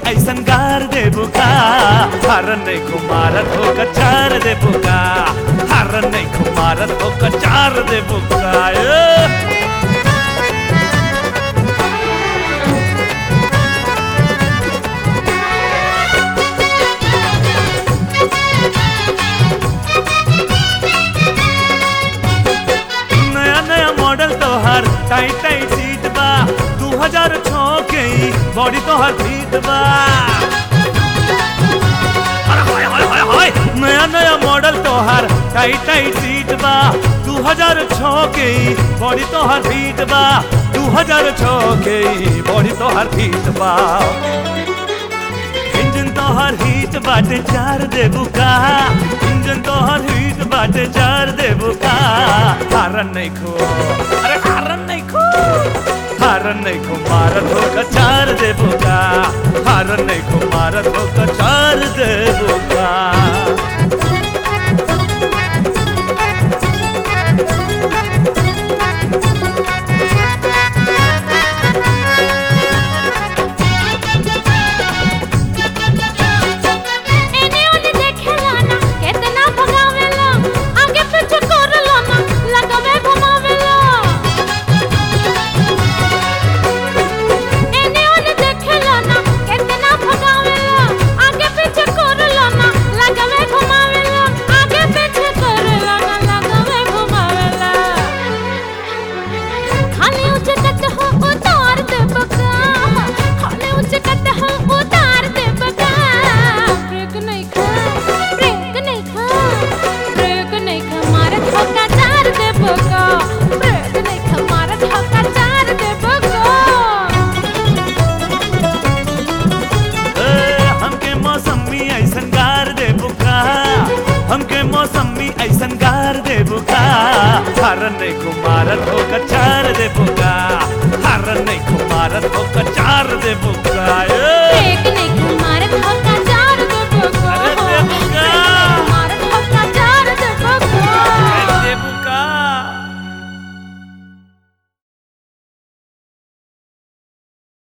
ऐसन गार दे बुका हरन नहीं कुमारत हो कचार दे बुका हरन नहीं कुमारत हो कचार दे बुका ए! नया नया मॉडल तोहर टाइट टाइट सीट बा दू हजार छो के ही बॉडी तोहर फिट बा अरे हाय हाय हाय हाय नया नया मॉडल तोहर टाइट टाइट सीट बा दू हजार छो के ही बॉडी तोहर फिट बा दू हजार छो के ही बॉडी तोहर फिट बा इंजन तोहर हीट बाटे चार देबू का इंजन तोहर हीट बाटे चार देबू का हारन नहीं खो अरे हारन नहीं खो हारन नहीं खो मारत हो का चार देबू का हारन नहीं खो मारत हो का चार देबू का एने ओने देखेला ना केतना भगावेला आगे पीछे करला ना लगवे घुमावेला एने ओने देखेला ना केतना भगावेला आगे पीछे करला ना लगवे घुमावेला आगे पीछे करला ना लगवे घुमावेला खाली उचकत हो उतार दे बका खाली उचकत हो उतार दे बका ब्रेक नहीं खा ब्रेक नहीं खा ब्रेक नहीं खा मारत हो का चार दे बका ब्रेक नहीं खा मारत हो का चार दे बका ए, हमके मौसमी ऐसन गार दे बुका हमके मौसमी ऐसन गार दे बुका हरन नहीं कुमारत हो कचार दे बुका हरन नहीं कुमारत हो कचार दे बुका ए! ब्रेक